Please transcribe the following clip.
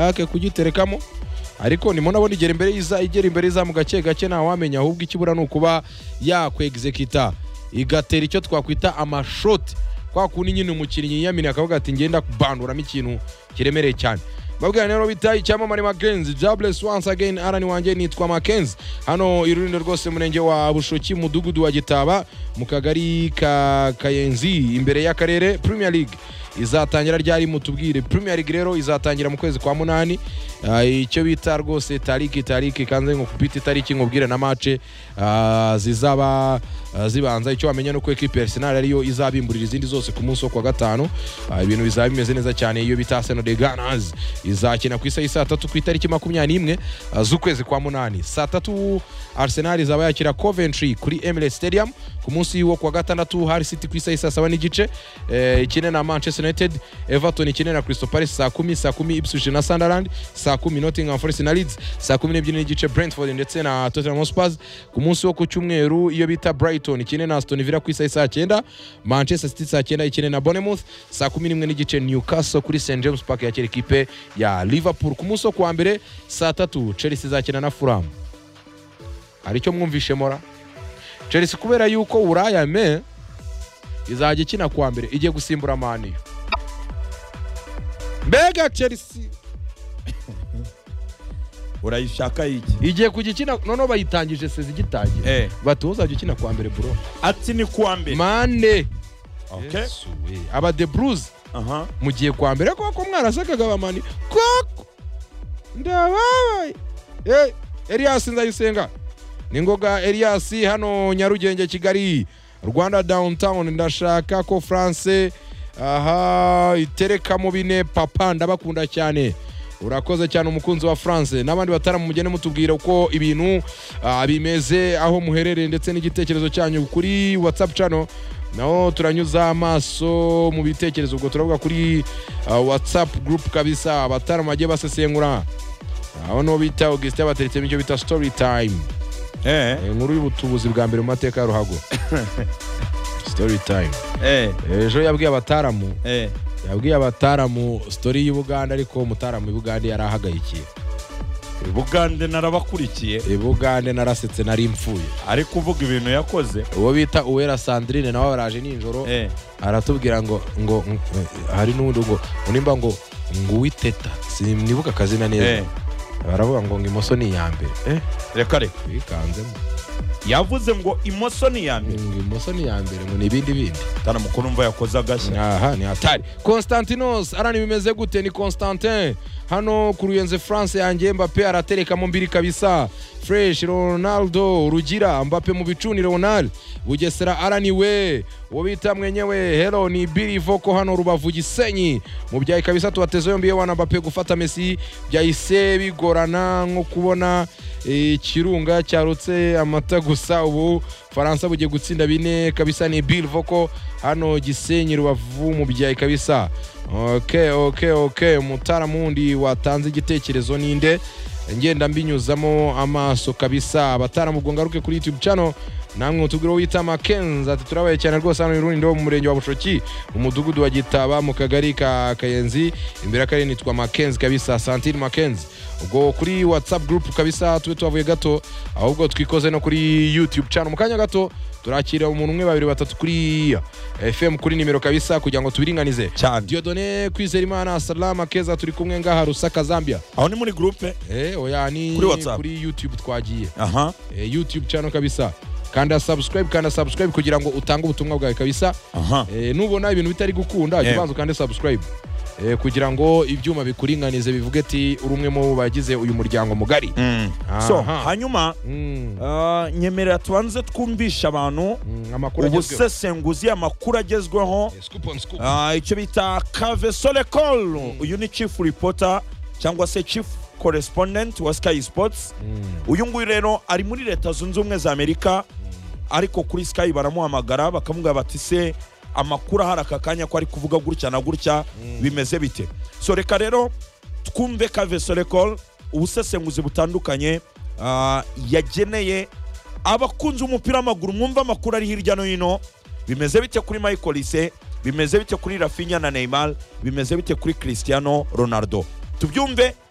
yake kugiterekamo ariko nimo nabona igera imbere y'iza igera imbere y'izamu gake gake ntawamenya ahubwo ikibura ni ukuba yakwegizekita igatera icyo twakwita amashoti kwa kundi nyine umukinnyi yiyaminiye akavuga ati ngenda kubanduramo ikintu kiremereye cyane babwira rero bita icyamamare makenzi jables once again arani wanjye nitwa makenzi hano irulindo rwose murenge wa bushoki mudugudu wa gitaba mu kagari ka kayenzi imbere y'akarere premier league izatangira ryari mutubwire premier league rero izatangira mu kwezi kwa munani Ah, icyo bita rwose tariki tariki kanze ngo kupita itariki nkubwire na mace ah, zizaba ah, zibanza icyo wamenya nuko ekipe ya arsenal ariyo izabimburira izindi zose ku munsi wo kuwa gatanu Ah, ibintu bizaba bimeze neza cyane iyo bita arsenal de ganas izakina ku isaha saa tatu ku itariki makumyabiri n'imwe ah, z'ukwezi kwa munani saa tatu arsenal izaba yakira coventry kuri emirates stadium ku munsi wo kuwa gatandatu hari city ku isaha saa saba n'igice eh, ikine na manchester united everton ikine na crystal palace saa kumi saa kumi ipswich na sunderland saa kumi nottingham forest na leeds saa kumi n'ebyiri n'igice brentford ndetse na tottenham hotspurs ku munsi wo ku cyumweru iyo bita brighton ikine na aston villa ku isaha saa cyenda manchester city saa cyenda ikine na bournemouth saa kumi n'imwe n'igice newcastle kuri st james park yakira ikipe ya liverpool ku munsi wo kuwa mbere saa tatu chelsea izakina na fulham hari icyo mwumvishe mora chelsea kubera yuko buraya me izajya ikina kuwa mbere igiye gusimbura maniyo mbega chelsea urayishaka iki igiye kugikina noneho bayitangije sezi igitangira Eh. bati uzajya ukina kuwa mbere bro ati ni kuwa mbere mane okay Yesu we. aba de bruce aha mugiye kwa mbere koko mwarasakaga abamani koko ndababaye Eh, elias ndayisenga ni ngoga elias hano nyarugenge kigali rwanda downtown ndashaka ko france aha itereka mu bine papa ndabakunda cyane urakoze cyane umukunzi wa france n'abandi bataramu mugende mutubwira uko ibintu ah, bimeze aho muherereye ndetse n'igitekerezo cyanyu kuri whatsapp channel naho turanyuza amaso mu bitekerezo ubwo turavuga kuri ah, whatsapp group kabisa abataramu bagiye basesengura aho niho bita augustin bateretse icyo bita story time eh Eh, inkuru y'ubutubuzi bwa mbere mu mateka ya ruhago story time eh ejo yabwiye abataramu eh yabwiye abataramu story y'i buganda ariko umutaramu i buganda yari ahagayikiye bugande narabakurikiye i bugande narasetse nari mfuye ari kuvuga ibintu yakoze uwo bita uwera sandrine nawe baraje nijoro eh aratubwira ngo ngo ngo- hari n'undi ngo unimba ngo ngo uwiteta sinibuka akazina eh neza baravuga ngo ngo imoso ni iya mbere eh reka reka wikanzemo yavuze ngo imoso ni iya mbere ngo imoso ni iya mbere ngo ni ibindi bindi tana mukuru umva yakoze agashya aha ni hatari constantinos arani bimeze gute ni constantin hano ku ruyenze france yanjye mbape aratereka mu mbiri kabisa fresh ronaldo rugira mbape mu bicuni ronald bugesera arani we uwo bita mwenyewe hero ni biri voko hano rubavu gisenyi mu byayi kabisa tubateze yombi yewana mbape gufata messi byahise bigorana nko kubona eh, ikirunga cyarutse amata gusa ubu faransa bugiye gutsinda bine kabisa ni bill voko hano gisenyi rubavu mu byayi kabisa ok ok ok umutaramu wundi watanze igitekerezo ninde ngenda mbinyuzamo amaso kabisa abataramu ubwo ngaruke kuri youtube channel namwe mutubwire uwo wita makenzi ati turabaye cyane rwose hano irundi mu murenge wa bushoki mu mudugudu wa gitaba mu kagari ka kayenzi imbere y'akarere nitwa makenzi kabisa santire makenzi ubwo kuri whatsapp group kabisa tube tuhavuye gato ahubwo twikoze no kuri youtube channel mu kanya gato turakira umuntu umwe babiri batatu kuri fm kuri nimero kabisa kugira ngo tubiringanize cyane diodone kwizera imana salama keza turi kumwe ngaha rusaka zambia aho ni muri gurupe eh, oya ni Kuri WhatsApp. kuri youtube twagiye aha eh, youtube channel kabisa kanda subscribe kanda subscribe kugira ngo utange ubutumwa bwawe kabisa aha eh, nubona ibintu bitari gukunda jya Yego. ubanza ukande subscribe eh, kugira ngo ibyuma bikuringanize bivuge ati uri umwe mu bagize uyu muryango mugari Mm. so Aha. hanyuma Mm, ah, nyemerera tubanze twumvisha abantu mm, amakuru agezweho ubusesenguzi amakuru agezweho Eh, scoop on scoop. Ah, icyo bita kavesorekol uyu ni chief reporter cyangwa se chief correspondent wa sky sports Mm, uyu nguyu rero ari muri leta zunze ubumwe za amerika ariko kuri sky baramuhamagara bakamubwira bati se amakuru ahari aka kanya ko ari kuvuga gutya na gutya bimeze bite so reka rero twumve kavesorekol ubusesenguzi butandukanye ah, yageneye abakunzi b'umupira w'amaguru mwumva amakuru ari hirya no hino bimeze bite kuri michael ise bimeze bite kuri rafinya na neymar bimeze bite kuri cristiano ronaldo tubyumve